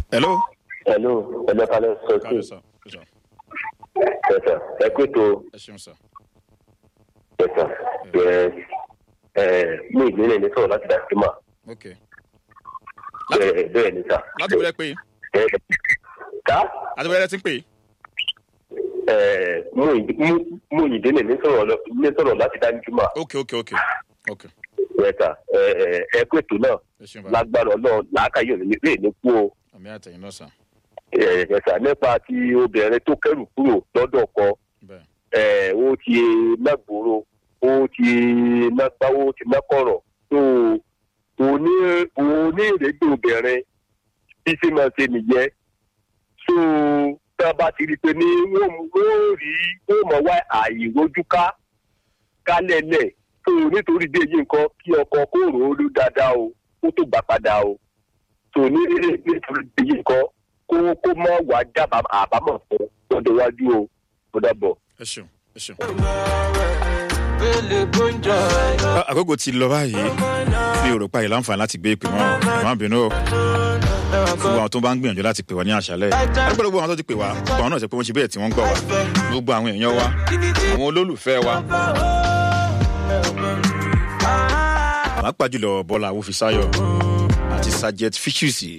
hello. hello hello kalẹ sọ sí káyọ̀ sọ sọ ẹsà ẹ pé tó ẹ ṣeun sọ. ẹsà ẹ ẹ mú ìdílé ní sọ̀rọ̀ láti dàgbé mà ok bẹ́ẹ̀ bẹ́ẹ̀ ní sà. láti wọlé pé ẹ ká láti wọlé tí ń pè ẹ mú ìdí- mú- mú ìdílé ní sọ̀rọ̀ lọ- ní sọ̀rọ̀ láti dàgbé mà ok ok ok ok ẹsà ẹ ẹ ẹ pé tó náà ẹ ṣeun bá lágbára náà làákàyè òní lè ní kú o àmì àtẹ̀yìn náà sàn ẹ ẹsà nípa ti obìnrin tó kẹrù kúrò lọ́dọ̀ kan bẹ́ẹ̀ ẹ ó ti lágbóró ó ti lágbáwó ó ti lákọ̀rọ̀ tó òní òní ìrègbè obìnrin bí ṣe máa ṣe nìyẹn tó tá a bá ti rí i pé ní wọ́n mú- wọ́n rí wọ́n mọ̀ wá àyè rojú ká kálẹ̀lẹ̀ tó nítorí dé yìí nǹkan kí ọkọ kó rò ó ló dáadáa o kó tó gbà padà o tó ní nítorí dé yìí nǹkan kó kó mọ̀ wá dábàá àbámọ̀ fún lọ́dọ̀ iwájú o ó dàbọ̀. ẹ ṣeun ẹ ṣeun. Bele gunjọ. Ah, àkókò ti lọ báyìí mi ò rò pa ìlànfààní láti gbé ìpè mọ́ ẹ má bínú o gbogbo àwọn tó bá ń gbìyànjú láti pè wá ní àṣálẹ̀ àdúgbò gbogbo àwọn tó ti pè wá gbogbo àwọn náà ṣe pé wọ́n ṣe bẹ́ẹ̀ tí wọ́n ń gbọ́ wá gbogbo àwọn èèyàn wa àwọn olólùfẹ́ wa pàápàá jùlọ bọ́lá awúfisáyọ̀ àti sajet fíṣùsì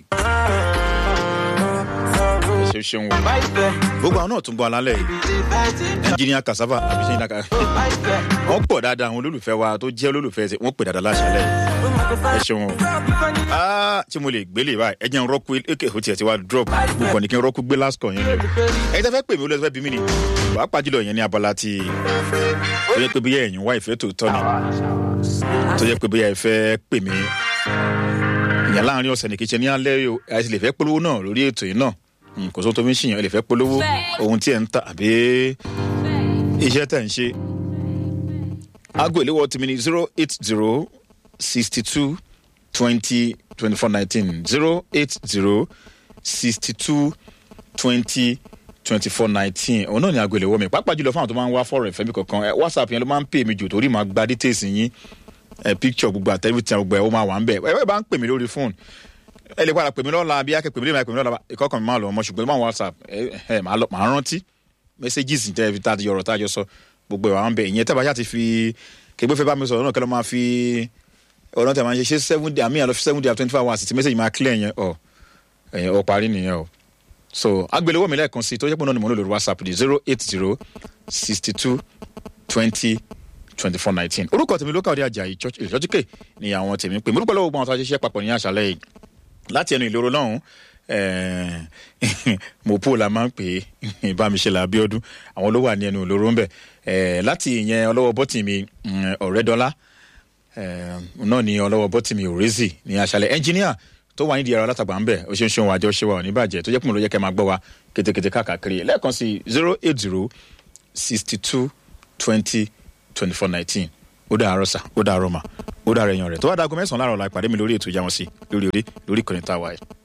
ẹ ṣe ṣeun o gbogbo àwọn náà tún bọ́ alálẹ̀ yìí ẹnjìníà kasava àbí ṣe ń dàkà wọ́n pọ̀ dáadáa àwọn olólùfẹ́ wa tó jẹ́ olólùfẹ́ ṣe wọ́n pè dáadáa láṣálẹ̀ ẹ ṣeun o Ah, tí mo lè gbélé báyìí ẹ jẹ́ n rọ́kú èké ó tiẹ̀ ti wá drop gbogbo ní kí n rọ́kú gbé last call yẹn lọ ẹ̀yin tẹ́ fẹ́ pè mí ó lọ fẹ́ bí mí ni pàápàá jùlọ yẹn ní abala tí tó yẹ pé bóyá ẹ̀yin wá ìfẹ́ tòótọ́ ni tó yẹ pé bóyá ẹ fẹ́ pè mí ìyẹn láàrin ọ̀sẹ̀ ní kí n ṣe ní alẹ́ yìí o ẹ sì lè fẹ́ polówó náà lórí ètò yìí náà Mm, kò sóhun tó fi ń ṣìyàn ẹ lè fẹ́ polówó ohun tí ẹ ń ta àbí iṣẹ́ tẹ̀ ń ṣe aago ìléwọ́ tèmi ni zero eight zero sixty two twenty twenty four nineteen zero eight zero sixty two twenty twenty four nineteen òun náà ni aago ìléwọ́ mi pàápàá jùlọ fún àwọn tó máa ń wá fọ́ọ̀rọ̀ ìfẹ́ mi kankan ẹ whatsapp yẹn ló máa ń pè mí jù torí màá gba details yín ẹ picture gbogbo àtẹ́wìtì gbogbo ẹ̀ ó máa wà ń bẹ̀ ẹ bá ń pè mí lórí fóònù ẹ lè padà pè mí lọ́la bí akẹ́ pè mí lè máa pè mí lọ́la ìkọ́kàn mi máa lọ ọmọ ṣùgbọ́n máa whatsapp ẹ ẹ máa lọ máa rántí messages tẹ́ fi tá a ti yọ̀rọ̀ tá a jọ sọ gbogbo ẹ̀ wà ń bẹ̀ ìyẹn tẹ́ bá ṣáà ti fi kégbé fẹ́ bá mi sọ̀rọ̀ náà kẹ́ ló máa fi ọ̀rọ̀ tẹ̀ máa ṣe ṣe seven day àmì àlọ́ seven day twenty four hours tí message máa clear yẹn ọ̀ ẹ̀yẹn ọ̀ parí nìyẹn o so agbèléwọ́ mi lẹ́ẹ̀kan sí tó yẹ pé náà ni mo ń lò lórí whatsapp di zero eight zero sixty two twenty twenty four nineteen orúkọ tèmi ló kàwé àjàyí ìjọ́júkè ni àwọn tèmi pè mí orúkọ lọ́wọ́ gbọ́n àwọn tó a ṣe ṣiṣẹ́ papọ̀ ní àṣálẹ́ yìí láti ẹnu ìloro lọ́hùn mopo la máa ń pè é bámiṣe la abiodun àwọn ló wà ní ẹnu ìloro ń bẹ láti ìyẹn ọlọ́wọ́ bọ́tì mi ọ̀rẹ́dọ́lá náà ní ọlọ́wọ́ bọ́tì mi òrèzì ní aṣálẹ̀ ẹnjìníà tó wà nídìí ẹ̀rọ alátagbà ń bẹ̀ ó ṣe ń ṣe òun àjọ ṣe wà ò ní bàjẹ́ tó jẹ́ pé mo ló yẹ kẹ́ máa gbọ́ wa kétékété káàkiri lẹ́ẹ̀kan sí zero eight zero sixty two twenty twenty four nineteen ó dàárọ̀ sà ó dàárọ̀ mà ó dàárọ̀ ẹ̀yàn rẹ̀ tó wá dago mẹ́sàn-án láàárọ̀ la ìpàdé mi lórí ètò ìjà wọn sí lórí orí lórí ìkànnì tá a wà yìí.